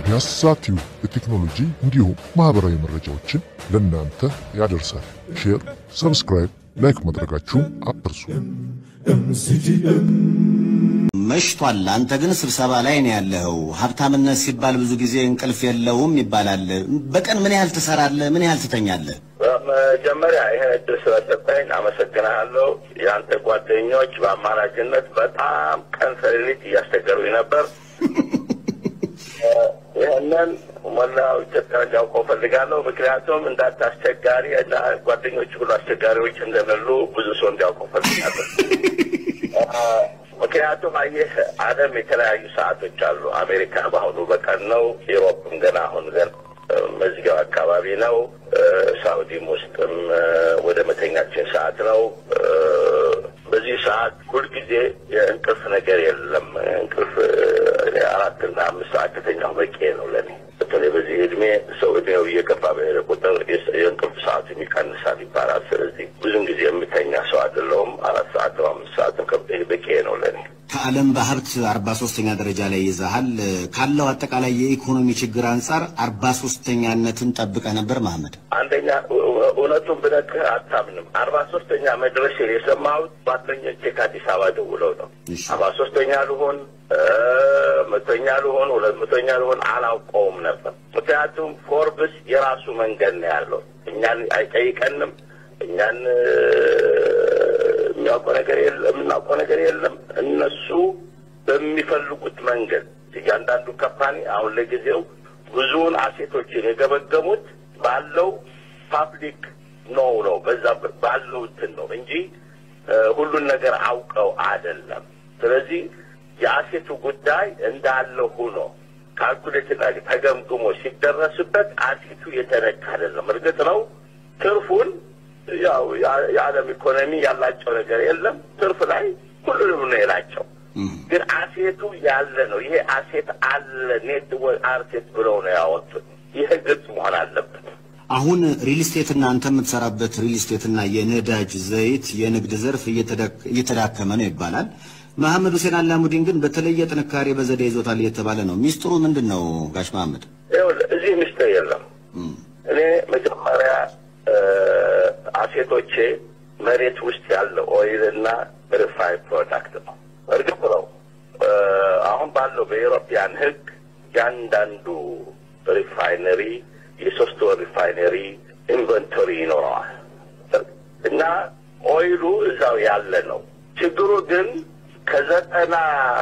ፒያሳ ቲዩብ የቴክኖሎጂ እንዲሁም ማህበራዊ መረጃዎችን ለእናንተ ያደርሳል። ሼር፣ ሰብስክራይብ፣ ላይክ ማድረጋችሁን አትርሱ። መሽቷል። አንተ ግን ስብሰባ ላይ ነው ያለኸው። ሀብታምነት ሲባል ብዙ ጊዜ እንቅልፍ የለውም ይባላል። በቀን ምን ያህል ትሰራለህ? ምን ያህል ትተኛለህ? መጀመሪያ ይህን እድል ስለሰጠኝ አመሰግናለሁ። የአንተ ጓደኞች በአማራጭነት በጣም ቀን ሰሌሊት እያስቸገሩኝ ነበር። ይህንን ሞላው ኢትዮጵያ እንዲያውቀው ፈልጋለሁ። ምክንያቱም እንዳንተ አስቸጋሪ እና ጓደኞች ሁሉ አስቸጋሪዎች እንደሌሉ ብዙ ሰው እንዲያውቀው ፈልጋለሁ። ምክንያቱም አየህ ዓለም የተለያዩ ሰዓቶች አሉ። አሜሪካ በአሁኑ በቀን ነው። ኢሮፕም ገና አሁን ገና መዝጊያው አካባቢ ነው። ሳውዲም ውስጥም ወደ መተኛችን ሰዓት ነው። በዚህ ሰዓት ሁልጊዜ የእንቅልፍ ነገር የለም። እንቅልፍ አራትና አምስት ሰዓት ከተኛሁ በቂ ነው ለእኔ። በተለይ በዚህ እድሜ ሰው እድሜው እየገፋ በሄደ ቁጥር የእንቅልፍ ሰዓቱ ይቀንሳል ይባላል። ስለዚህ ብዙን ጊዜ የምተኛ ሰው አይደለሁም። አራት ሰዓት አምስት ሰዓት በቂ ነው ለእኔ። ከዓለም በሀብት አርባ ሶስተኛ ደረጃ ላይ ይዘሃል። ካለው አጠቃላይ የኢኮኖሚ ችግር አንጻር አርባ ሶስተኛነትን ጠብቀህ ነበር መሐመድ? አንደኛ እውነቱን ብነግርህ አታምንም። አርባ ሶስተኛ መድረሴን የሰማሁት ጓደኞቼ ከአዲስ አበባ ደውለው ነው። እሺ። አርባ ሶስተኛ ልሆን መቶኛ ልሆን ሁለት መቶኛ ልሆን አላውቀውም ነበር። ምክንያቱም ፎርብስ የራሱ መንገድ ነው ያለው። እኛን አይጠይቀንም። እኛን የሚያውቀው ነገር የለም፣ የምናውቀው ነገር የለም። እነሱ በሚፈልጉት መንገድ እያንዳንዱ ካምፓኒ አሁን ለጊዜው ብዙውን አሴቶችን የገመገሙት ባለው ፓብሊክ ነው ነው በዛ ባለው እንትን ነው እንጂ ሁሉን ነገር አውቀው አይደለም። ስለዚህ የአሴቱ ጉዳይ እንዳለ ሆኖ ካልኩሌትና ተገምግሞ ሲደረስበት አሴቱ የተነካ አይደለም። እርግጥ ነው ትርፉን ያው የዓለም ኢኮኖሚ ያላቸው ነገር የለም። ትርፍ ላይ ሁሉንም ነው የላቸው። ግን አሴቱ ያለ ነው። ይሄ አሴት አለ ኔት አርሴት ብለው ነው ያወጡት። ይሄ ግልጽ መሆን አለበት። አሁን ሪል ስቴትና አንተ የምትሰራበት ሪል ስቴትና የነዳጅ ዘይት የንግድ ዘርፍ እየተዳከመ ነው ይባላል። መሐመድ ሁሴን አላሙዲን ግን በተለየ ጥንካሬ በዘዴ ይዞታል እየተባለ ነው። ሚስጥሩ ምንድን ነው ጋሽ መሐመድ? ይኸውልህ እዚህ ምስጢር የለም። እኔ መጀመሪያ አሴቶቼ መሬት ውስጥ ያለ ኦይል እና ሪፋይ ፕሮዳክት ነው። እርግጥ ነው አሁን ባለው በኤሮፒያን ሕግ ያንዳንዱ ሪፋይነሪ የሶስት ወር ሪፋይነሪ ኢንቨንቶሪ ይኖረዋል እና ኦይሉ እዛው ያለ ነው። ችግሩ ግን ከዘጠና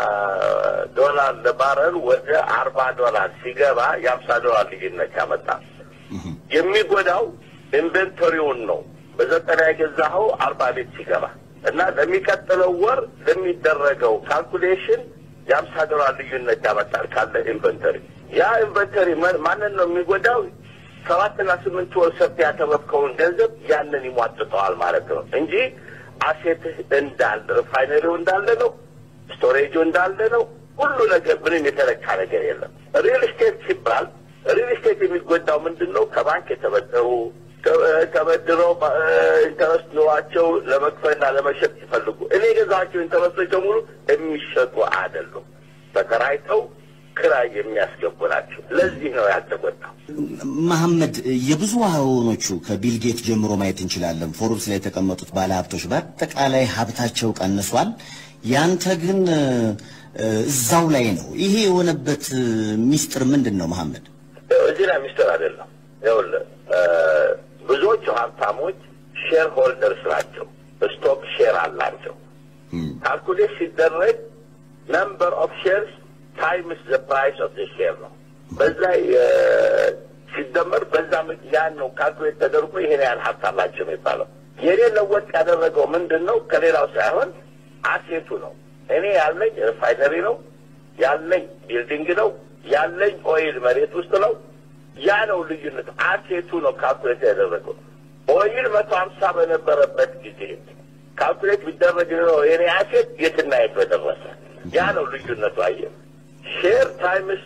ዶላር ለባረል ወደ አርባ ዶላር ሲገባ የአምሳ ዶላር ልዩነት ያመጣል። የሚጎዳው ኢንቨንቶሪውን ነው። በዘጠና የገዛኸው አርባ ቤት ሲገባ እና ለሚቀጥለው ወር ለሚደረገው ካልኩሌሽን የአምሳ ዶላር ልዩነት ያመጣል ካለ ኢንቨንተሪ። ያ ኢንቨንተሪ ማንን ነው የሚጎዳው? ሰባትና ስምንት ወር ሰርተህ ያተረፍከውን ገንዘብ ያንን ይሟጥጠዋል ማለት ነው እንጂ አሴትህ እንዳለ ሪፋይነሪው እንዳለ ነው፣ ስቶሬጁ እንዳለ ነው። ሁሉ ነገር ምንም የተለካ ነገር የለም። ሪል ስቴት ሲባል ሪል ስቴት የሚጎዳው ምንድን ነው? ከባንክ የተበደሩ ተበድረው ኢንተረስት ኑሯቸው ለመክፈልና ለመሸጥ ሲፈልጉ እኔ የገዛቸው ኢንተረስቶች በሙሉ የሚሸጡ አይደሉም። ተከራይተው ክራይ የሚያስገቡ ናቸው። ለዚህ ነው ያልተጎዳው። መሐመድ የብዙሃኖቹ ከቢል ጌት ጀምሮ ማየት እንችላለን። ፎርብስ ላይ የተቀመጡት ባለሀብቶች በአጠቃላይ ሀብታቸው ቀንሷል። ያንተ ግን እዛው ላይ ነው። ይሄ የሆነበት ሚስጥር ምንድን ነው መሐመድ? እዚህ ላይ ሚስጥር አይደለም። ይኸውልህ ብዙዎቹ ሀብታሞች ሼር ሆልደርስ ናቸው። ስቶክ ሼር አላቸው። ካልኩሌት ሲደረግ ነምበር ኦፍ ሼርስ ታይምስ ዘ ፕራይስ ኦፍ ዘ ሼር ነው። በዛ ሲደመር በዛ ያን ነው ካልኩሌት ተደርጎ ይሄን ያህል ሀብት አላቸው የሚባለው። የኔ ለወጥ ያደረገው ምንድን ነው? ከሌላው ሳይሆን አሴቱ ነው። እኔ ያለኝ ሪፋይነሪ ነው፣ ያለኝ ቢልዲንግ ነው፣ ያለኝ ኦይል መሬት ውስጥ ነው። ያ ነው ልዩነት። አሴቱ ነው ካልኩሌት ያደረገው። ኦይል መቶ ሀምሳ በነበረበት ጊዜ ካልኩሌት ቢደረግ ነው የኔ አሴት የትና የት በደረሰ። ያ ነው ልዩነቱ። አየህ ሼር ታይምስ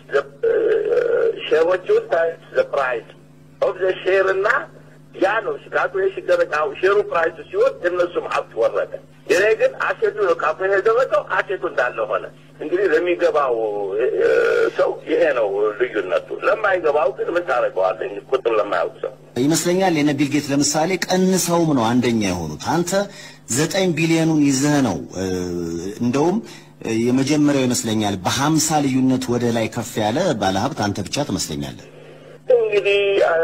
ሼሮቹን ታይምስ ዘ ፕራይስ ኦፍ ዘ ሼር እና ያ ነው ካልኩሌት ሲደረግ ሼሩ ፕራይሱ ሲሆን እነሱም ሀብት ወረደ። የኔ ግን አሴቱ ነው ካልኩሌት ያደረገው አሴቱ እንዳለ ሆነ። እንግዲህ ለሚገባው ሰው ይሄ ነው ልዩነቱ። ለማይገባው ግን ምን ታደርገዋለህ? ቁጥር ለማያውቅ ሰው ይመስለኛል የነ ቢልጌት ለምሳሌ ቀንሰውም ነው አንደኛ የሆኑት። አንተ ዘጠኝ ቢሊዮኑን ይዘህ ነው እ፣ እንደውም እ፣ የመጀመሪያው ይመስለኛል በሀምሳ ልዩነት ወደ ላይ ከፍ ያለ ባለሀብት አንተ ብቻ ትመስለኛለህ። እንግዲህ አ፣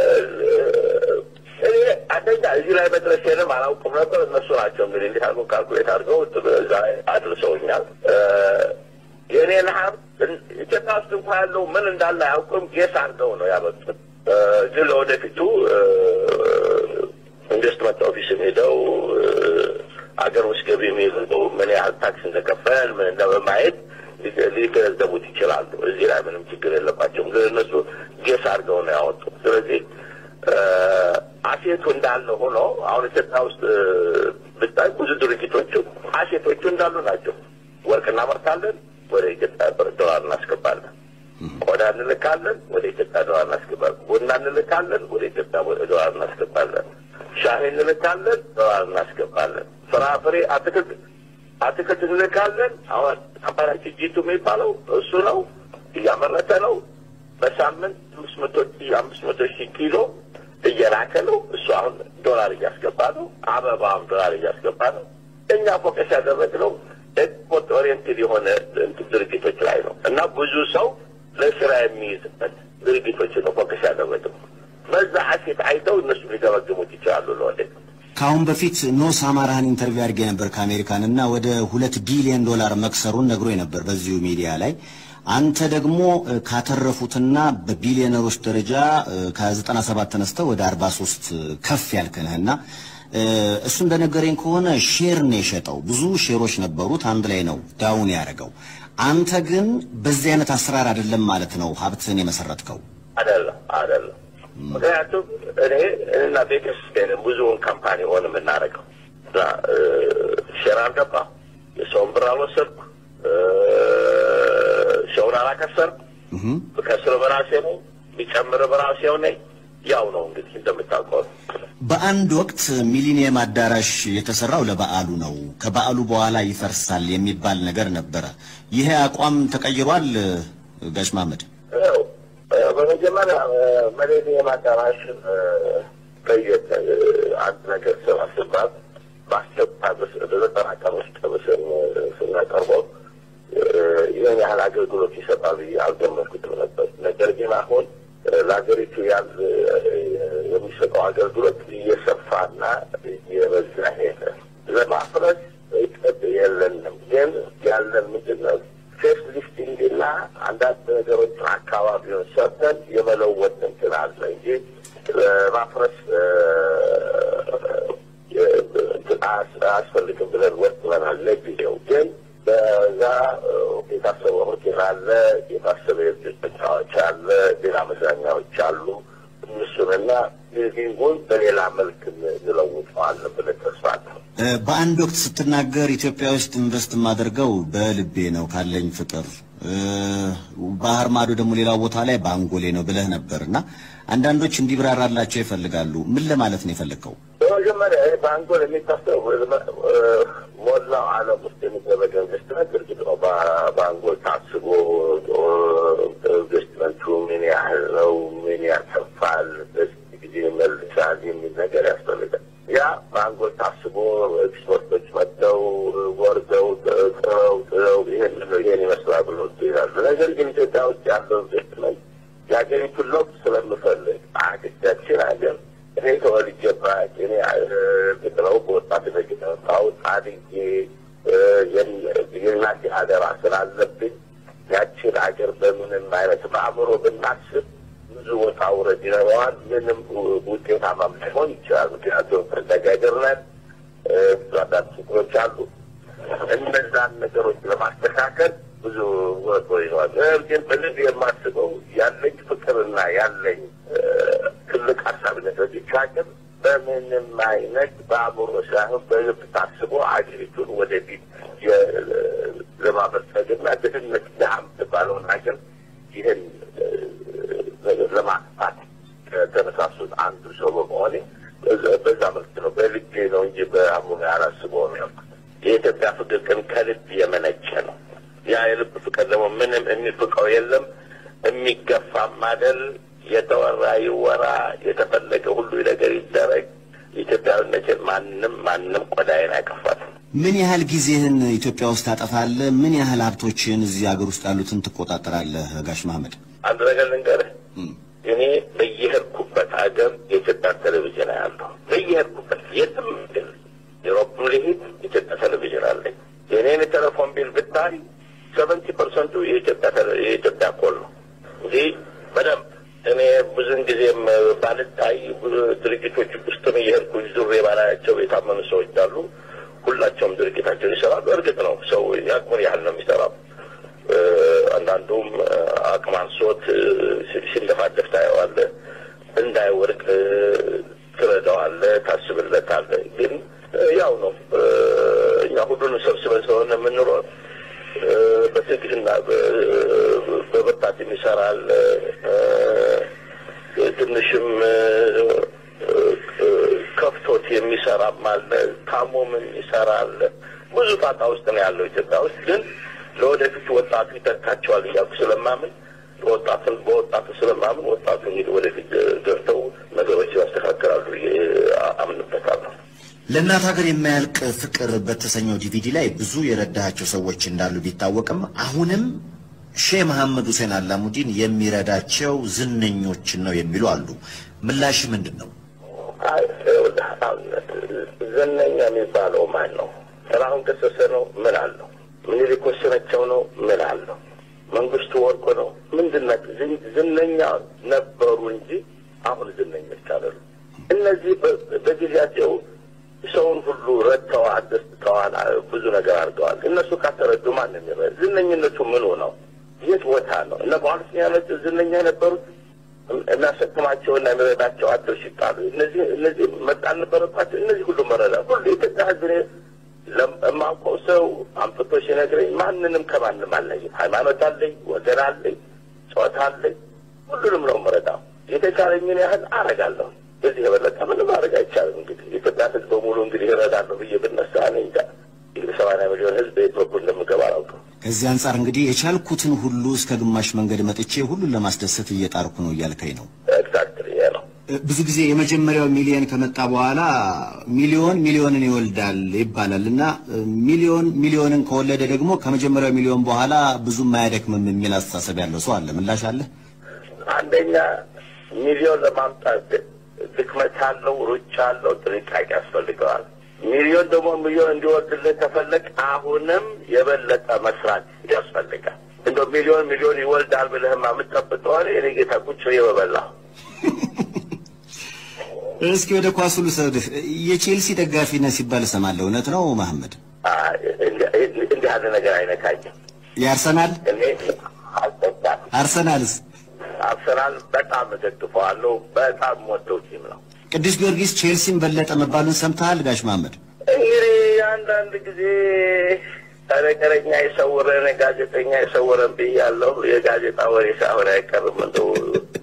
እኔ አንደኛ እዚህ ላይ መድረሴንም አላውቅም ነበር። እነሱ ናቸው እንግዲህ እንዲህ አድርገው ካልኩሌት አድርገው እዛ ላይ አድርሰውኛል። እ፣ የእኔን ሀብት እን- ኢትዮጵያ ውስጥ እንኳ ያለው ምን እንዳለ አያውቅም። ጌስ አድርገው ነው ያመጡት። እ፣ ግን ለወደፊቱ እ፣ ኢንቨስትመንት ኦፊስም ሄደው እ፣ አገር ውስጥ ገቢ የሚይዘው ምን ያህል ታክስ እንደከፈል ምን እንደማየት ሊ- ሊገነዘቡት ይችላሉ። እዚህ ላይ ምንም ችግር የለባቸውም። ግን እነሱ ጌስ አድርገው ነው ያወጡት። ስለዚህ እ፣ አሴቱ እንዳለ ሆኖ አሁን ኢትዮጵያ ውስጥ እ፣ ብታይ ብዙ ድርጅቶቹ አሴቶቹ እንዳሉ ናቸው። ወርቅ እናመርታለን፣ ወደ ኢትዮጵያ ብር ዶላር እናስገባለን። ቆዳ እንልካለን፣ ወደ ኢትዮጵያ ዶላር እናስገባለን። ቡና እንልካለን፣ ወደ ኢትዮጵያ ዶላር እናስገባለን። ሻሂ እንልካለን፣ ዶላር እናስገባለን። ፍራፍሬ፣ አትክልት አትክልት እንልካለን። አሁን ካምፓኒያችን ጂቱ የሚባለው እሱ ነው፣ እያመረተ ነው። በሳምንት አምስት መቶ ሺህ አምስት መቶ ሺህ ኪሎ እየላከ ነው። እሱ አሁን ዶላር እያስገባ ነው። አበባም ዶላር እያስገባ ነው። እኛ ፎከስ ያደረግነው ኤክስፖርት ኦሪየንትድ የሆነ እንትን ድርጅቶች ላይ ነው እና ብዙ ሰው ለስራ የሚይዝበት ድርጅቶች ነው ፎከስ ያደረግነው። በዛ ሀሴት አይተው እነሱ ሊገመግሙት ይችላሉ ለወደፊት። ከአሁን በፊት ኖስ አማራህን ኢንተርቪው አድርጌ ነበር ከአሜሪካን እና ወደ ሁለት ቢሊዮን ዶላር መክሰሩን ነግሮ ነበር በዚሁ ሚዲያ ላይ። አንተ ደግሞ እ፣ ካተረፉትና በቢሊዮነሮች ደረጃ እ፣ ከ97 ተነስተው ወደ 43 ከፍ ያልክንህና እ፣ እሱ እንደነገረኝ ከሆነ ሼር ነው የሸጠው። ብዙ ሼሮች ነበሩት፣ አንድ ላይ ነው ዳውን ያደረገው። አንተ ግን በዚህ አይነት አሰራር አይደለም ማለት ነው ሀብትህን የመሰረትከው። አይደለም አይደለም። ምክንያቱም እኔ እና ቤተሰቤን ብዙውን ካምፓኒ ሆን የምናደርገው እና እ፣ ሼር አልገባ የሰውን ብር አልወሰድኩ እ፣ ሰውን አላከሰርኩ። ብከስር በራሴ ነው፣ ቢጨምር በራሴው ነኝ። ያው ነው እንግዲህ እንደምታውቀው ነው። በአንድ ወቅት ሚሊኒየም አዳራሽ የተሰራው ለበዓሉ ነው፣ ከበዓሉ በኋላ ይፈርሳል የሚባል ነገር ነበረ። ይሄ አቋም ተቀይሯል? ጋሽ መሐመድ ያው በመጀመሪያ ሚሌኒየም አዳራሽ በየት አንድ ነገር ስራ ስባት በአስቸኳይ በዘጠና ቀን ውስጥ ስም ስናቀርበው ይህን ያህል አገልግሎት ይሰጣል ብዬ አልገመትኩትም ነበር። ነገር ግን አሁን ለሀገሪቱ ያል የሚሰጠው አገልግሎት እየሰፋና እየበዛ ሄደ። ለማፍረስ እቅድ የለንም፣ ግን ያለን ምንድን ነው ፌስ ሊፍቲንግ እና አንዳንድ ነገሮችን አካባቢውን ሰርተን የመለወጥ እንትን አለ እንጂ ለማፍረስ አያስፈልግም ብለን ወጥበናል። ለጊዜው ግን በዛ የታሰበ ሆቴል አለ፣ የታሰበ የልጆች መጫወቻ አለ፣ ሌላ መዝናኛዎች አሉ። እነሱንና ቢልዲንጉን በሌላ መልክ እንለውጠዋለን ብለን ተስፋ አለን። በአንድ ወቅት ስትናገር ኢትዮጵያ ውስጥ ኢንቨስት የማደርገው በልቤ ነው ካለኝ ፍቅር፣ ባህር ማዶ ደግሞ ሌላው ቦታ ላይ በአንጎሌ ነው ብለህ ነበር እና አንዳንዶች እንዲብራራላቸው ይፈልጋሉ። ምን ለማለት ነው የፈለግከው? በመጀመሪያ ይህ በአንጎል የሚታሰብ ሞላው ዓለም ውስጥ የሚደረገ ኢንቨስትመንት እርግጥ ነው በአንጎል ታስቦ ኢንቨስትመንቱ ምን ያህል ነው፣ ምን ያተርፋል፣ በዚህ ጊዜ መልሳል የሚል ነገር ያስፈልጋል። ያ በአንጎል ታስቦ ኤክስፐርቶች መጥተው ወርደው ጥረው ጥረው ይህን ይህን ይመስላል ብሎ ይላሉ። ነገር ግን ኢትዮጵያ ውስጥ ያለው ኢንቨስትመንት የሀገሪቱን ለውጥ ስለምፈልግ አገዳችን ሀገር እኔ ተወልጄባት እኔ እርግጥ ነው በወጣትነት የተመጣሁት አድጌ የእናቴ አደራ ስላለብኝ ያችን ሀገር በምንም አይነት በአእምሮ ብናስብ ብዙ ወጣ ውረድ ይኖረዋል። ምንም ውጤታማም ላይሆን ይችላል። ምክንያቱም ፈለጋ ሀገር ነን። ብዙ አንዳንድ ችግሮች አሉ። እነዛን ነገሮች ለማስተካከል ብዙ ወጦ ይነዋል። ግን በልብ የማስበው ያለኝ ፍቅርና ያለኝ ትልቅ ሀሳብነት በዚች ሀገር በምንም አይነት በአእምሮ ሳይሆን በልብ ታስቦ አገሪቱን ወደፊት ለማበልጸግና ድህነት ድሃ የምትባለውን ሀገር ይህን ለማጥፋት ከተነሳሱት አንዱ ሰው በመሆኔ በዛ መልክ ነው በልቤ ነው እንጂ በአእምሮ ያላስበው ነው ያልኩት። የኢትዮጵያ ፍቅር ግን ከልብ የመነጨ ነው። ያ የልብ ፍቅር ደግሞ ምንም የሚፍቀው የለም። የሚገፋም አይደል። የተወራ ይወራ፣ የተፈለገ ሁሉ ነገር ይደረግ። ኢትዮጵያዊነትን ማንም ማንም ቆዳዬን አይከፋትም። ምን ያህል ጊዜህን ኢትዮጵያ ውስጥ ታጠፋለህ? ምን ያህል ሀብቶችን እዚህ ሀገር ውስጥ ያሉትን ትቆጣጠራለህ? ጋሽ መሐመድ አንድ ነገር ልንገርህ፣ እኔ በየሄድኩበት ሀገር የኢትዮጵያ ቴሌቪዥን ያለሁ በየሄድኩበት የትም ግን ዩሮፕም ልሂድ ኢትዮጵያ ቴሌቪዥን አለኝ። የኔን የቴሌፎን ቢል ብታይ ሰቨንቲ ፐርሰንቱ የኢትዮጵያ ኮል ነው እንጂ በደንብ እኔ ብዙን ጊዜም ባልታይ ብዙ ድርጅቶች ውስጥም እየሄድኩ ዙሬ ባላያቸው የታመኑ ሰዎች አሉ። ሁላቸውም ድርጅታቸውን ይሰራሉ። እርግጥ ነው ሰው የአቅሙን ያህል ነው የሚሰራው። አንዳንዱም አቅም አንሶት ሲለፋደፍ ታየዋለህ። እንዳይወድቅ ትረዳዋለህ፣ ታስብለታለህ። ግን ያው ነው እኛ ሁሉንም ሰብስበን ስለሆነ የምንኖር በትዕግስትና በብርታት የሚሰራል ትንሽም ከፍቶት የሚሰራም አለ፣ ታሞም ይሰራል። ብዙ ጣጣ ውስጥ ነው ያለው ኢትዮጵያ ውስጥ። ግን ለወደፊት ወጣቱ ይተካቸዋል እያልኩ ስለማምን በወጣትን በወጣቱ ስለማምን ወጣቱ እንግዲህ ወደፊት ገብተው ነገሮች ያስተካክላሉ አምንበታለሁ። ለእናት ሀገር የማያልቅ ፍቅር በተሰኘው ዲቪዲ ላይ ብዙ የረዳቸው ሰዎች እንዳሉ ቢታወቅም አሁንም ሼህ መሐመድ ሁሴን አላሙዲን የሚረዳቸው ዝነኞችን ነው የሚሉ አሉ። ምላሽ ምንድን ነው? ዝነኛ የሚባለው ማን ነው? ጥላሁን ገሰሰ ነው? ምን አለው? ምኒልክ ወሰናቸው ነው? ምን አለው? መንግስቱ ወርቁ ነው? ምንድን ናቸው? ዝነኛ ነበሩ እንጂ አሁን ዝነኞች አይደሉ። እነዚህ በጊዜያቸው ሰውን ሁሉ ረድተዋል፣ አስደስተዋል፣ ብዙ ነገር አድርገዋል። እነሱ ካተረዱ ማን የሚረ ዝነኝነቱ ምኑ ነው? የት ቦታ ነው? እነ በኋላ ያመት ዝነኛ የነበሩት የሚያሸክማቸውና የሚረዳቸው አቸው ሲጣሉ እነዚህ እነዚህ መጣል ነበረባቸው። እነዚህ ሁሉ መረዳ ሁሉ የኢትዮጵያ ሕዝብ የማውቀው ሰው አምጥቶ ሲነግረኝ ማንንም ከማንም አለኝም። ሃይማኖት አለኝ፣ ወገን አለኝ፣ ጾታ አለኝ። ሁሉንም ነው መረዳው። የተቻለኝን ያህል አረጋለሁ። በዚህ የበለጠ ምንም ማድረግ አይቻልም። እንግዲህ የኢትዮጵያ ሕዝብ በሙሉ እንግዲህ ይረዳለሁ ብዬ ብነሳ እኔ እንጃ እንግዲህ ሰማንያ ሚሊዮን ሕዝብ የት በኩል እንደምገባ አላውቅም። ከዚህ አንጻር እንግዲህ የቻልኩትን ሁሉ እስከ ግማሽ መንገድ መጥቼ ሁሉን ለማስደሰት እየጣርኩ ነው እያልከኝ ነው። ኤግዛክትሊ ይሄ ነው። ብዙ ጊዜ የመጀመሪያው ሚሊዮን ከመጣ በኋላ ሚሊዮን ሚሊዮንን ይወልዳል ይባላል እና ሚሊዮን ሚሊዮንን ከወለደ ደግሞ ከመጀመሪያው ሚሊዮን በኋላ ብዙም አያደክምም የሚል አስተሳሰብ ያለው ሰው አለ። ምላሽ አለ? አንደኛ ሚሊዮን ለማምጣት ድክመት አለው፣ ሩጫ አለው፣ ጥንቃቄ ያስፈልገዋል። ሚሊዮን ደግሞ ሚሊዮን እንዲወርድልህ ከፈለግ አሁንም የበለጠ መስራት ያስፈልጋል። እንደ ሚሊዮን ሚሊዮን ይወልዳል ብለህማ የምትጠብቀው እኔ ጌታ ቁጭ ብዬ በበላሁ። እስኪ ወደ ኳሱ ልውሰድህ። የቼልሲ ደጋፊ ነህ ሲባል እሰማለሁ። እውነት ነው መሐመድ? እንዲህ ያለ ነገር አይነካኝም። የአርሰናል እኔ አልጠጣም። አርሰናልስ? አርሰናል በጣም እደግፈዋለሁ። በጣም ወደው ቲም ነው። ቅዱስ ጊዮርጊስ ቼልሲን በለጠ መባሉን ሰምተሃል ጋሽ መሐመድ? እንግዲህ አንዳንድ ጊዜ ተነገረኛ የሰውረን ጋዜጠኛ የሰውረን ብያለሁ። የጋዜጣ ወሬ ሳይሆን አይቀርም። እንደው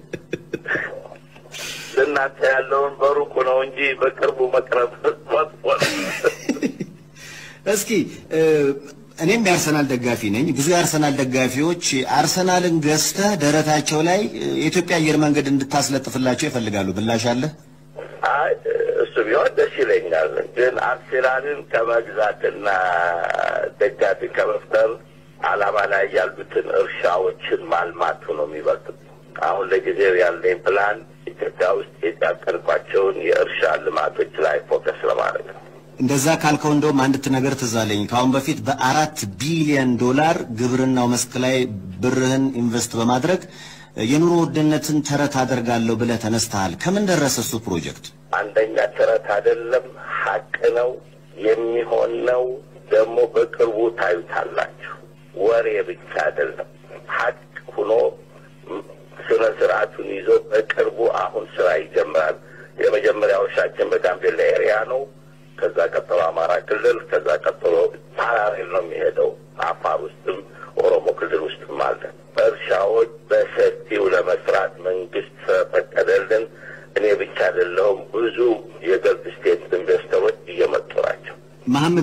ለእናንተ ያለውን በሩቁ ነው እንጂ በቅርቡ መቅረብ መጥፎ ነው። እስኪ እኔም የአርሰናል ደጋፊ ነኝ። ብዙ የአርሰናል ደጋፊዎች አርሰናልን ገዝተህ ደረታቸው ላይ የኢትዮጵያ አየር መንገድ እንድታስለጥፍላቸው ይፈልጋሉ። ብላሽ አለ? አይ እሱ ቢሆን ደስ ይለኛል። ግን አርሴናልን ከመግዛትና ደጋፊ ከመፍጠር ዓላማ ላይ ያሉትን እርሻዎችን ማልማቱ ነው የሚበልጥ። አሁን ለጊዜው ያለኝ ፕላን ኢትዮጵያ ውስጥ ያቀድኳቸውን የእርሻ ልማቶች ላይ ፎከስ ለማድረግ ነው። እንደዛ ካልከው እንደውም አንድ ነገር ትዝ አለኝ። ከአሁን በፊት በአራት ቢሊዮን ዶላር ግብርናው መስክ ላይ ብርህን ኢንቨስት በማድረግ የኑሮ ውድነትን ተረት አደርጋለሁ ብለህ ተነስተሃል። ከምን ደረሰ እሱ ፕሮጀክት? አንደኛ ተረት አይደለም፣ ሀቅ ነው፣ የሚሆን ነው። ደግሞ በቅርቡ ታዩታላችሁ። ወሬ ብቻ አይደለም፣ ሀቅ ሆኖ ስነ ስርዓቱን ይዞ በቅርቡ አሁን ስራ ይጀምራል። የመጀመሪያው እርሻችን በጋምቤላ ኤሪያ ነው። ከዛ ቀጥሎ አማራ ክልል፣ ከዛ ቀጥሎ ፓራሬል ነው የሚሄደው። አፋር ውስጥም ኦሮሞ ክልል ውስጥም አለ። እርሻዎች በሰፊው ለመስራት መንግስት ስለፈቀደልን እኔ ብቻ አይደለሁም፣ ብዙ የገልፍ ስቴት ኢንቨስተሮች እየመጡ ናቸው። መሐመድ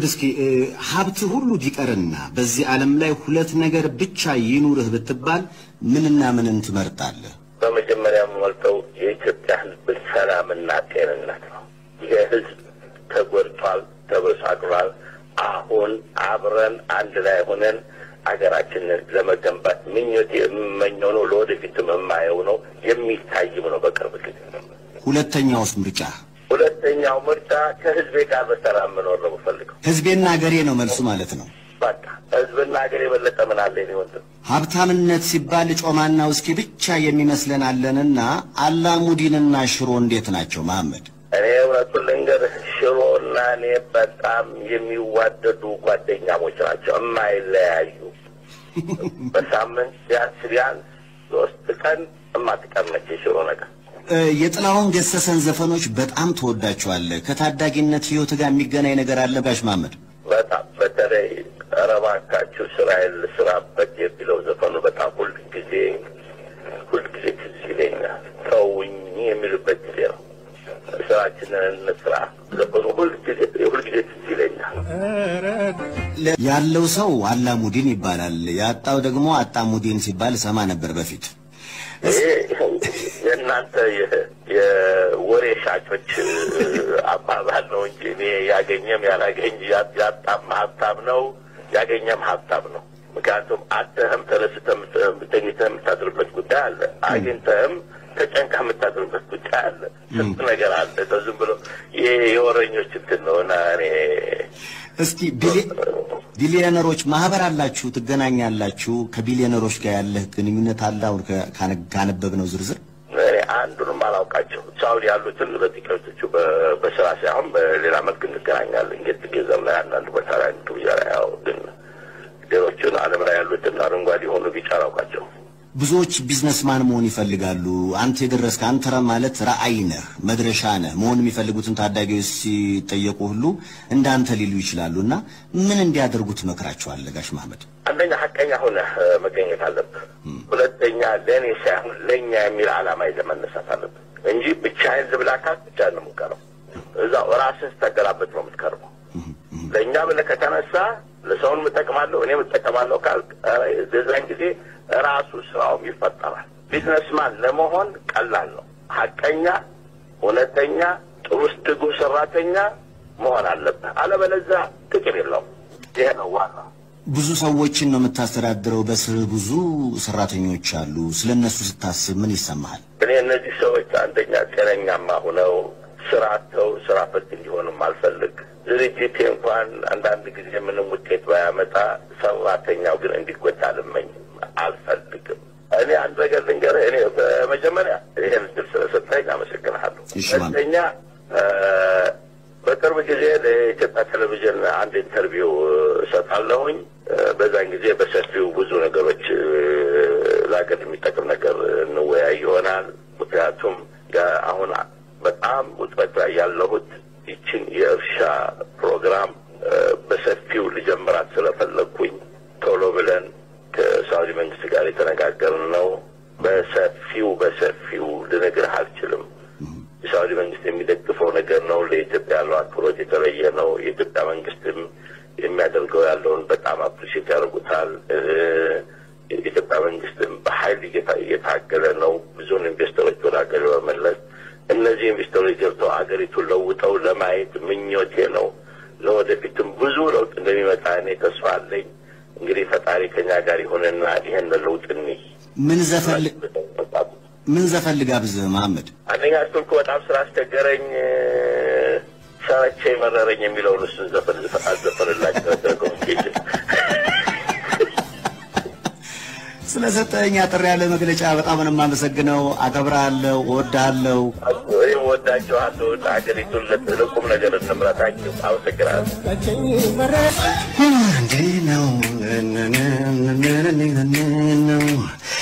እስኪ እ፣ ሀብት ሁሉ ቢቀርና በዚህ ዓለም ላይ ሁለት ነገር ብቻ ይኑርህ ብትባል ምንና ምንን ትመርጣለህ? በመጀመሪያ የምመርጠው የኢትዮጵያ ሕዝብ ሰላምና ጤንነት ነው። ይሄ ሕዝብ ተጎድቷል፣ ተበሳቅሏል። አሁን አብረን አንድ ላይ ሆነን አገራችንን ለመገንባት ምኞት የምመኘው ነው። ለወደፊትም የማየው ነው፣ የሚታይም ነው በቅርብ ጊዜ። ሁለተኛውስ ምርጫ? ሁለተኛው ምርጫ ከሕዝቤ ጋር በሰላም መኖር ነው የምፈልገው። ህዝቤና ሀገሬ ነው መልሱ ማለት ነው። በቃ ሕዝብና ሀገር የበለጠ ምን አለ የእኔ ወንድም? ሀብታምነት ሲባል ጮማና ውስኪ ብቻ የሚመስለን አለንና አላሙዲንና ሽሮ እንዴት ናቸው መሐመድ? እኔ እውነቱን ልንገርህ ሽሮ እና እኔ በጣም የሚዋደዱ ጓደኛሞች ናቸው፣ የማይለያዩ በሳምንት ቢያንስ ቢያንስ ሶስት ቀን የማትቀመች የሽሮ ነገር እ፣ የጥላሁን ገሰሰን ዘፈኖች በጣም ትወዳቸዋለህ። ከታዳጊነት ህይወት ጋር የሚገናኝ ነገር አለ ጋሽ መሐመድ? በጣም በተለይ ኧረ እባካችሁ ስራዬን ልስራበት የሚለው ዘፈኑ በጣም ሁልጊዜ ሁልጊዜ ትዝ ይለኛል። ተውኝ የሚልበት ጊዜ ነው። ስራችንን እንስራ ዘፈኑ ሁልጊዜ ሁልጊዜ ትዝ ይለኛል። ለ- ያለው ሰው አላሙዲን ይባላል፣ ያጣው ደግሞ አጣሙዲን ሲባል ሰማ ነበር በፊት። ይሄ የእናንተ የ- የወሬ ሻጮች አባባል ነው እንጂ እኔ ያገኘም ያላገኝ ያ- ያጣም ሀብታም ነው፣ ያገኘም ሀብታም ነው። ምክንያቱም አተህም ተነስተህ የምት- ተኝተህ የምታድርበት ጉዳይ አለ፣ አግኝተህም ተጨንቀህ የምታድርበት ጉዳይ አለ። ስንት ነገር አለ። ዝም ብሎ ይሄ የወረኞች እንትን ነው እና እኔ እስኪ ቢሊ- ቢሊዮነሮች ማህበር አላችሁ፣ ትገናኛላችሁ። ከቢሊዮነሮች ጋር ያለህ ግንኙነት አለ? አሁን ከ- ካነ- ካነበብነው ዝርዝር እኔ አንዱንም አላውቃቸው። ሳውዲ ያሉትን በጥቂቶቹ በ- በስራ ሳይሆን በሌላ መልክ እንገናኛለን። ጌት ጌዘም ላይ አንዳንድ ቦታ ላይ ግብዣ ላይ ያው ግን ሌሎቹን ዓለም ላይ ያሉትን አረንጓዴ የሆኑ ቢጫ አላውቃቸው። ብዙዎች ቢዝነስማን መሆን ይፈልጋሉ። አንተ የደረስክ አንተ ማለት ራዕይ ነህ፣ መድረሻ ነህ። መሆን የሚፈልጉትን ታዳጊዎች ሲጠየቁ ሁሉ እንዳንተ ሊሉ ይችላሉ። እና ምን እንዲያደርጉ ትመክራቸዋለህ ጋሽ መሐመድ? አንደኛ ሀቀኛ ሆነህ እ፣ መገኘት አለብህ። ሁለተኛ ለእኔ ሳይሆን ለእኛ የሚል ዓላማ ይዘህ መነሳት አለብህ እንጂ ብቻህን ዝብላካት ብቻ ነው የምትቀረው። እዛው ራስህ ስተገላበት ነው የምትቀርበው። ለእኛ ብለህ ከተነሳ ለሰውን እጠቅማለሁ እኔም እጠቀማለሁ ካልክ ኧረ የዛን ጊዜ ራሱ ስራውም ይፈጠራል። ቢዝነስማን ለመሆን ቀላል ነው። ሀቀኛ፣ እውነተኛ፣ ጥሩ ትጉህ ሰራተኛ መሆን አለብህ። አለበለዚያ ጥቅም የለውም። ይሄ ነው ዋናው። ብዙ ሰዎችን ነው የምታስተዳድረው። በስር ብዙ ሰራተኞች አሉ። ስለ እነሱ ስታስብ ምን ይሰማሃል? እኔ እነዚህ ሰዎች አንደኛ ጤነኛማ ሁነው ስራ አጥተው ስራ ፈት እንዲሆንም አልፈልግ። ድርጅቴ እንኳን አንዳንድ ጊዜ ምንም ውጤት ባያመጣ ሰራተኛው ግን እንዲጎዳ አልመኝም፣ አልፈልግም። እኔ አንድ ነገር ልንገርህ። እኔ በመጀመሪያ ይህን እድል ስለሰጠኝ አመሰግንሃለሁ። እሺ፣ ማን- ሁለተኛ እ፣ በቅርብ ጊዜ ለኢትዮጵያ ቴሌቪዥን አንድ ኢንተርቪው እሰጣለሁኝ። እ፣ በዛን ጊዜ በሰፊው ብዙ ነገሮች እ፣ ለሀገር የሚጠቅም ነገር እንወያይ ይሆናል። ምክንያቱም ያ- አሁን በጣም ውጥረት ላይ ያለሁት ይችን የእርሻ ፕሮግራም እ፣ በሰፊው ልጀምራት ስለፈለግኩኝ ቶሎ ብለን ከሳውዲ መንግስት ጋር የተነጋገርን ነው። በሰፊው በሰፊው ልነግርህ አልችልም። የሳውዲ መንግስት የሚደግፈው ነገር ነው። ለኢትዮጵያ ያለው አክብሮት የተለየ ነው። የኢትዮጵያ መንግስትም የሚያደርገው ያለውን በጣም አፕሪሼት ያደርጉታል። እ፣ የኢትዮጵያ መንግስትም በኃይል እየታ- እየታገለ ነው ብዙውን ኢንቨስተሮች ወደ ሀገር በመለስ እነዚህ ኢንቨስተሮች ገብተው ሀገሪቱን ለውጠው ለማየት ምኞቴ ነው። ለወደፊትም ብዙ ለውጥ እንደሚመጣ እኔ ተስፋ አለኝ። እንግዲህ ፈጣሪ ከኛ ጋር ይሁንና ይሄን ለውጥ እንይ። ምን ዘፈን ምን ዘፈን ልጋብዝህ መሐመድ? አንደኛ ስልኩ በጣም ስላስቸገረኝ እ፣ ሰረቼ መረረኝ የሚለውን እሱን ዘፈን ዝፈ- አዘፈንላቸው ኮሚኒኬሽን ስለሰጠኝ አጠር ያለ መግለጫ በጣም ነው የማመሰግነው። አከብርሃለሁ፣ እወድሃለሁ። ወይም ወዳቸዋለሁ። ሀገሪቱን ለ- ለቁም ነገር እንምራታቸው። አመሰግናለሁ። እንዴ ነው ነው